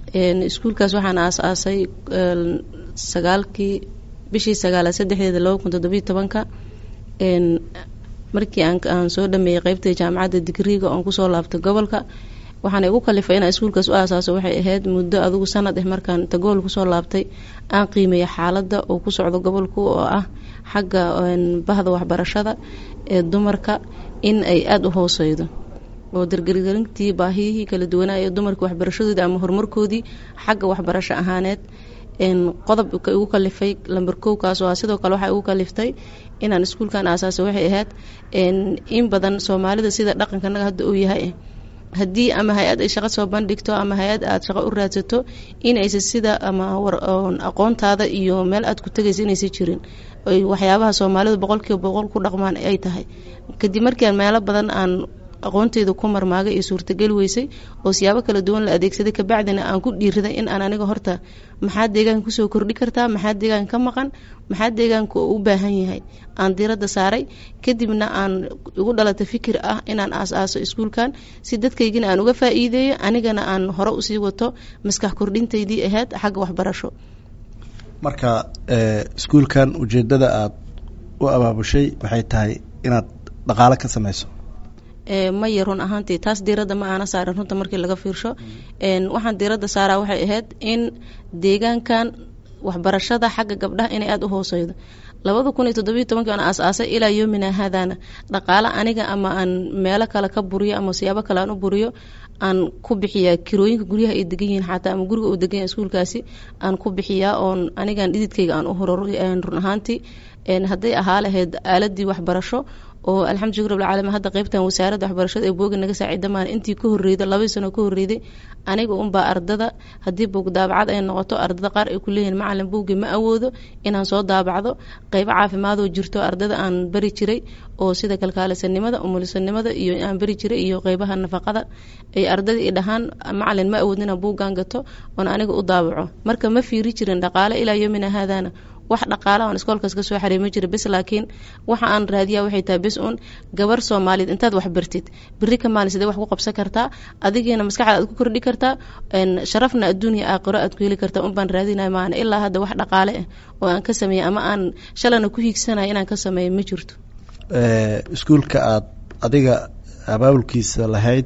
iskuulkaas waxaan aas-aasay sagaalkii bishii sagaalaad saddexdeeda laba kun toddobiyo tobanka markii aan soo dhameeyey qeybta jaamacadda digriiga oon kusoo laabtay gobolka waxaana igu kalifay inaan iskuulkaas u aasaaso waxay ahayd muddo adigu sanad ah markaan tagool kusoo laabtay aan qiimeeya xaaladda uu ku socdo gobolku oo ah xagga bahda waxbarashada ee dumarka in ay aada u hooseydo oo dargergelintii baahiyihii kala duwanaa ee dumarka waxbarashadoodii ama horumarkoodii xagga waxbarasho ahaaneed qodobka igu kalifay lamber kowkaas oo sidoo kale waxaa igu kaliftay inaan iskuulkan aasaasay waxay ahayd in badan soomaalida sida dhaqankanaga hadda uu yahay haddii ama hay-ad ay shaqo soo bandhigto ama hay-ad aad shaqo u raadsato inaysa sida ama aqoontaada iyo meel aad ku tegaysa inaysa jirin waxyaabaha soomaalidu boqolkiiba boqol ku dhaqmaan ay tahay kadib markiiaan meelo badan aan aqoonteyda ku marmaagay iyo suurtageli weysay oo siyaabo kala duwan la adeegsaday kabacdina aan ku dhiiriday in aan aniga horta maxaa deegaanka kusoo kordhi kartaa maxaa deegaanka ka maqan maxaa deegaanka u baahan yahay aan diiradda saaray kadibna aan igu dhalata fikir ah inaan aas-aaso iskuulkan si dadkaygina aan uga faa-iideeyo anigana aan hore usii wato maskax kordhintaydii ahayd xagga waxbarasho marka iskuulkan ujeedada aada u abaabushay waxay tahay inaad dhaqaale ka sameyso maya run ahaantii taas diiradda ma aana saarin runta markii laga fiirsho waxaan diiradda saaraa waxay ahayd in deegaankan waxbarashada xagga gabdhaha inay aada u hooseydo labada kun iyo toddobiyo tobankii aan aas-aasay ilaa yoomina haadaana dhaqaale aniga ama aan meelo kale ka buriyo ama siyaabo kale aan u buriyo aan ku bixiyaa kirooyinka guryaha ay degan yihiin xataa ama guriga uu degan yahay iskuulkaasi aan ku bixiyaa oon anigan dhididkayga aan u horor run ahaantii hadday ahaa lahayd aaladii waxbarasho oo alxamdulilah rabbilcaalamiin hadda qeybtan wasaaradda waxbarashada ee booga naga saaciida maan intii ka horreyda labadii sano ka horreyday aniga unbaa ardada haddii buug daabacad ay noqoto ardada qaar ay ku leeyihiin macalin buugii ma awoodo inaan soo daabacdo qeybo caafimaadoo jirto ardada aan bari jiray oo sida kalkaalisanimada umulisanimada iyo aan bari jiray iyo qeybaha nafaqada ay ardadii i dhahaan macalin ma awoodin inaan buuggaan gato oon aniga u daabaco marka ma fiiri jirin dhaqaale ilaa yoomina haadaana wax dhaqaala aan iskoolkaas ka soo xareemi jira bes laakiin waxa aan raadiyaa waxay tahay bes uun gabar soomaaliyeed intaad wax bartid beri ka maalin sidee wax ku qabsan kartaa adigiina maskaxda aad ku kordhi kartaa sharafna adduuniya aakhiro aad ku heli kartaa un baan raadinaya maana ilaa hadda wax dhaqaale ah oo aan ka sameeyey ama aan shalana ku hiigsanaya inaan ka sameeyo ma jirto iskuulka aad adiga abaabulkiisa lahayd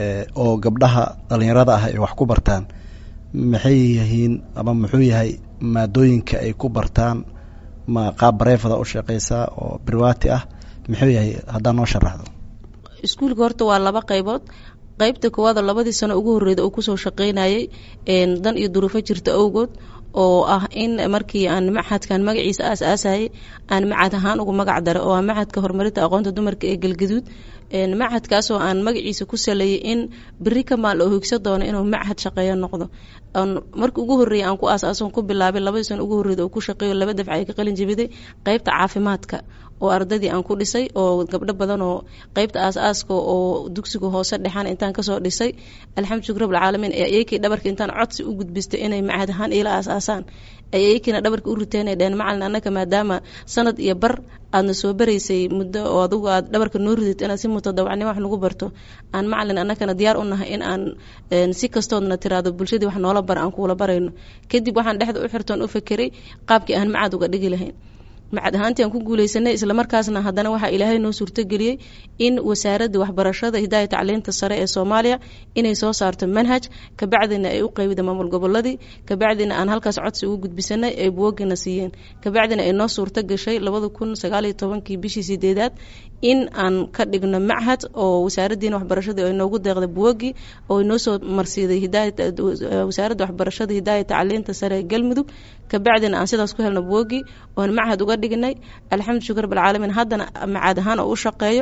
oo gabdhaha dhalinyarada ah ay wax ku bartaan maxay yihiin ama muxuu yahay maadooyinka ay ku bartaan ma qaab bareefada u shaqeysaa oo birwaati ah muxuu yahay haddaa noo sharaxdo iskuulka horta waa laba qeybood qeybta koowaad oo labadii sano ugu horreyda uu kusoo shaqeynayay dan iyo duruufo jirta awgood oo ah in markii aan maxadkan magaciisa aas aasayay aan macad ahaan ugu magac dara oo ah macadka horumarinta aqoonta dumarka ee galgaduud machadkaasoo aan magaciisa ku saleeyay in beri ka maal oo higsa doono inuu machad shaqeeyo noqdo markii ugu horreeyay aan ku aasaason ku bilaabay labadii sano ugu horreyda oo ku shaqeeyo laba dafca ay ka qalin jabiday qeybta caafimaadka oo ardadii aan ku dhisay oo gabdho badan oo qeybta aas-aaska oo dugsiga hoose dhexaan intaan kasoo dhisay alxamdulilah rabbilcaalamiin ee ayakii dhabarka intaan codsi u gudbistay inay macad ahaan iila aas-aasaan ay ayakiina dhabarka u riteen ay dheheen macalin annaka maadaama sanad iyo bar aadna soo baraysay muddo oo adugu aad dhabarka noo ridid inaad si mutadawacnimo wax nagu barto aan macalin annakana diyaar u nahay in aan si kastoodna tiraado bulshadii wax noola bara aan kuula barayno kadib waxaan dhexda u xirtoon u fakeray qaabkii aan macad uga dhigi lahayn macad ahaantii aan ku guuleysanay islamarkaasna haddana waxaa ilaahay noo suurtogeliyey in wasaaradda waxbarashada hidaaya tacliinta sare ee soomaaliya inay soo saarto manhaj kabacdina ay u qeybida maamul goboladii kabacdina aan halkaas codsi ugu gudbisanay ay buwagina siiyeen kabacdina ay noo suurto gashay labada kun sagaaliyo tobankii bishii sideedaad in aan ka dhigno machad oo wasaaraddiina waxbarashadii ay noogu deeqday buwagii oo noo soo marsiiday wasaaradda waxbarashada hidaaya tacliinta sare ee galmudug kabacdina aan sidaas ku helno buwagii oon machad uga dhignay alxamdu shukr rabbilcaalamiin haddana macad ahaan oo u shaqeeyo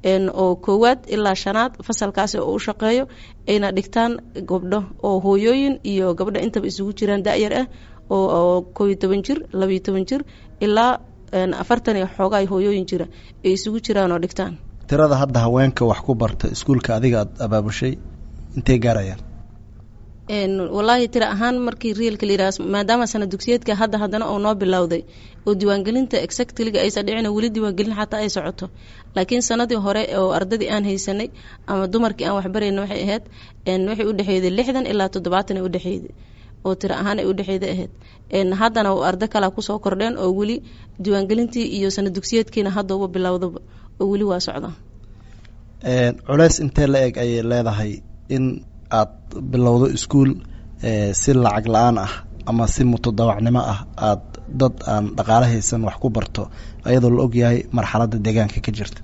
oo koowaad ilaa shanaad fasalkaasi oo u shaqeeyo ayna dhigtaan gabdho oo hooyooyin iyo gabdho intaba isugu jiraan da-yar ah oo koobiyo toban jir labayo toban jir ilaa afartan iyo xoogaa hooyooyin jira ay isugu jiraan oo dhigtaan tirada hadda haweenka wax ku barta iskuulka adiga aad abaabushay intay gaarayaan wallaahi tira ahaan markii reelka la yidhaha maadaama sana dugsiyeedka hadda haddana oo noo bilowday oo diiwaangelinta exactliga aysan dhicina weli diiwaangelin xataa ay socoto laakiin sanadii hore oo ardadii aan haysanay ama dumarkii aan waxbarayna waxay ahayd waxay u dhexeeyday lixdan ilaa toddobaatan ay u dhexeeyday oo tiro ahaan ay u dhexeeyda ahayd haddana ardo kalea kusoo kordheen oo weli diiwaangelintii iyo sana dugsiyeedkiina haddauba bilowdaba oo weli waa socda culeys intee la eg ayay leedahay in aad bilowdo iskuol si lacag la-aan ah ama si mutadawacnimo ah aad dad aan dhaqaale haysan wax ku barto ayadoo la ogyahay marxaladda deegaanka ka jirta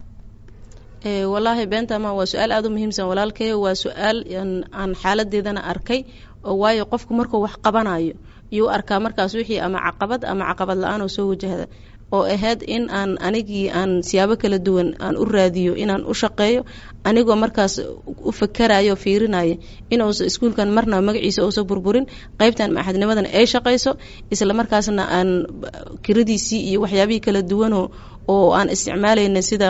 wallaahi beentama waa su-aal aada u muhiimsan walaalkayo waa su-aal aan xaaladeedana arkay oo waayo qofku markuu wax qabanayo iyuu arkaa markaas wixii ama caqabad ama caqabad la-aan oo soo wajahda oo ahayd in aan anigii aan siyaabo kala duwan aan u raadiyo inaan u shaqeeyo anigoo markaas u fakarayo fiirinayo inuusa iskuulkan marna magaciisa uusa burburin qeybtan maxadnimadan ay shaqayso isla markaasna aan kiradiisii iyo waxyaabihii kala duwanoo oo aan isticmaalayna sida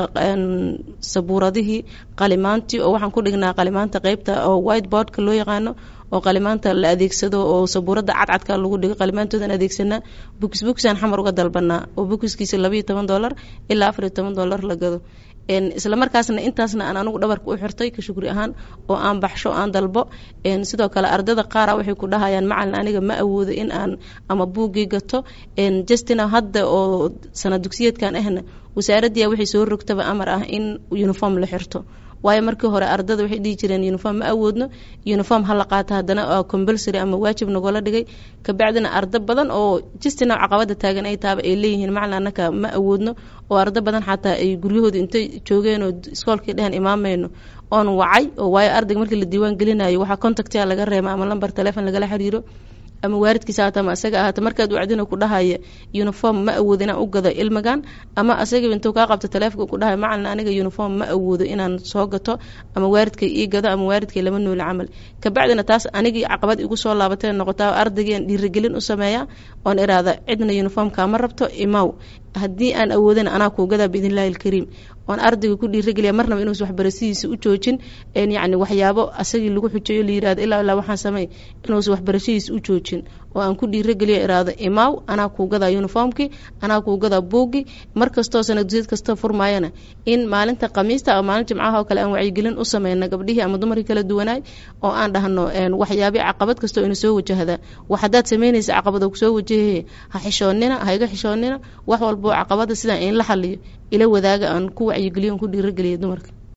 sabuuradihii qalimaantii oo waxaan ku dhignaa qalimaanta qeybta oo white boardka loo yaqaano oo qalimaanta la adeegsado oo sabuurada cadcadka lagu dhigo qalimaantoodan adeegsanaa bukis bukisaan xamar uga dalbanaa oo bukiskiisa labaiyo toban dollar ilaa afariyo toban dollar la gado isla markaasna intaasna aan anigu dhabarka u xirtay ka shukri ahaan oo aan baxsho aan dalbo sidoo kale ardada qaara waxay ku dhahayaan macalin aniga ma awoodo in aan ama buuggii gato justina hadda oo sana dugsiyeedkan ahna wasaaraddiia waxay soo rogtaba amar ah in uniform la xirto waayo markii hore ardada waxay dhihi jireen uniform ma awoodno uniform ha la qaato haddana compulsory ama waajib nagoola dhigay kabacdina ardo badan oo justina caqabada taagan ay taaba ay leeyihiin macalin annaka ma awoodno oo ardo badan xataa ay guryahooda intay joogeen oo iskoolkii dhehen imaamayno oon wacay oo waayo ardayga markii la diiwaan gelinayo waxaa contactia laga reema ama lamber telefon lagala xiriiro ama waaridkiisa haata ama asaga ahaata markaad wacdina ku dhahaya uniform ma awoodo inaan u gado ilmigan ama asaga intuu kaa qabto taleefonka ku dhahaya macalin aniga uniform ma awoodo inaan soo gato ama waaridkay ii gado ama waaridkay lama nooli camal kabacdina taas anigii caqabad igu soo laabatay noqotaa ardaygiian dhiirigelin u sameeya oon iraada cidna uniformka ma rabto imaw haddii aan awoodana anaa kuu gadaa biidnillahi alkariim oon ardayga ku dhiirageliya marnaba inuus waxbarashadiisa u joojin yacni waxyaabo asagii lagu xujeeyo la yirahdo ilaa ilaa waxaan samey inuus waxbarashadiisa u joojin oo aan ku dhiirageliyo iraado imaaw anaa kuu gadaa uniformkii anaa kuu gadaa buuggii mar kastoo sanadguseed kastoo furmaayana in maalinta khamiista ama maalin jimcaha oo kale aan wacyigelin u sameyna gabdhihii ama dumarkii kala duwanaay oo aan dhahno waxyaabi caqabad kastoo ina soo wajahda wax haddaad samaynaysa caqabado kusoo wajahe ha xishoonina ha iga xishoonina wax walboo caqabada sidaan in la xaliyo ila wadaaga aan ku wacyigeliyo aan ku dhiirageliya dumarka